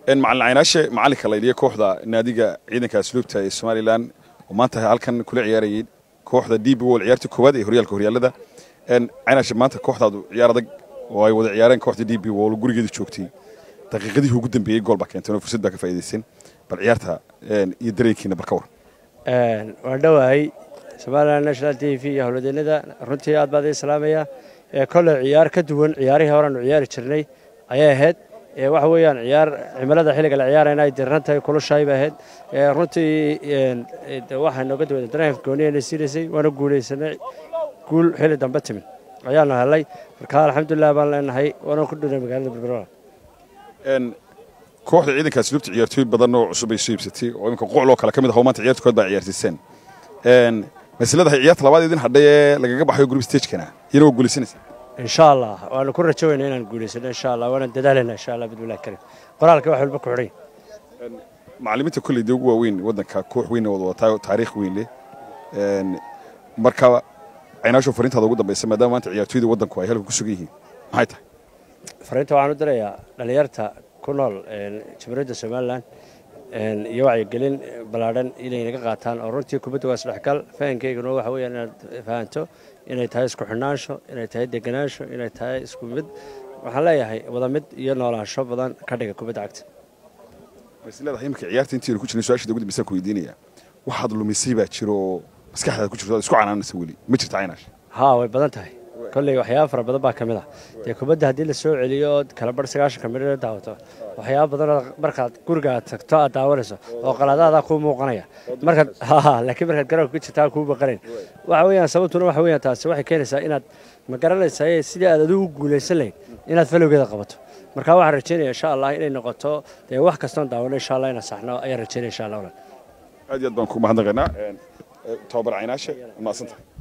macalin caynaashe macalinka laydhiya kooxda naadiga ciidanka asluubta ee somalilan oo maanta halkan kula ciyaarayay kooxda d b wol ciyaartii koowaad ee horyaalka horyaalada caynaashe maanta kooxdaadu ciyaar adag oo ay wada ciyaareen kooxda d b wol gurigeeda joogtay daqiiqadihii ugu dambeeyey gool baa keenteen oo fursad baa ka faa'iidayseen bal ciyaarta iyo dareenkiina bal ka war waan dhowahay somalilan national t v iyo howladeennada runtii aad baad ii salaamaya kolley ciyaar ka duwan ciyaarihii horeanu ciyaari jirnay ayay ahayd waxa weeyaan ciyaar cimilada xilliga la ciyaarayna ay diran tahay kulushahay bay ahayd runtii waxaa nooga duwada dareenka gooniyana siinaysay waana guulaysanay guul xilli dambe timin ayaanu helay marka alxamdulilah baan leenahay waana ku dhunay magaalada berbera kooxda ciidanka asluubta ciyaartooy badan oo cusub ay soo iibsatay oo iminka qocoloo kale ka mid ah maanta ciyaarta kood baa ciyaarsiiseen masladahay ciyaarta labaad idin hadhay ee lagaga baxayo group stagekana iyana waa guulaysanaysa insha allah waanu ku rajowayna inaan guulaysano insha allah waana dadaalayna insha allah bidmillahi karim qoraalka wax walba ku xidhay macallimiinta kolley dee ugu waaweyn waddanka koox weyn wada wataa taariikh weyn leh marka caynaasho fariintaada ugu dambaysa maadaama maanta ciyaartooyda waddanku ay halka ku sugan yihiin maxay tahay fariinta waxaan u dirayaa dhallinyarta ku nool jamhuuriyadda somalilan iyo wacyigelin ballaadhan inay naga qaataan oo runtii kubadda waa isdhexgal fahankeyguna waxa weeyaan inaad fahanto inay tahay isku xidhnaansho inay tahay deganaansho inay tahay isku mid waxaan leeyahay wada mid iyo noolaansho badan ka dhiga kubadda cagta masladahay iminka ciyaarta intii ku jirnay su-aashada ugu dambaysa ku weydiinaya waxaad lumisay baa jiro oo maskaxdaada ku jirto aad isku canaanaysa weli ma jirta caynaash haa way badan tahay kolley waxyaaba fara badan baa ka mid ah dee kubadda haddii la soo celiyo ood kala bar sagaashanka midho daawato waxyaaba badanoo markaad guriga aad tagto aad daawanayso oo qalaadaadaa kuu muuqanaya markaad laakiin markaad garoonka ku jirtaa kuu baqanayn waxa weeyaan sababtuna waxa weeyaan taasi waxay keenaysaa inaad ma garanaysaa sidii aad adigu guulaysan lahayd inaad falowgeeda qabato marka waxaan rajeynaya insha allah inay noqoto dee wax kastoon daawano insha allah inaan saxno ayaan rajeynaya insha allah aad iyo aad baan ku mahadnaqaynaa tababar caynaashe mahadsantahay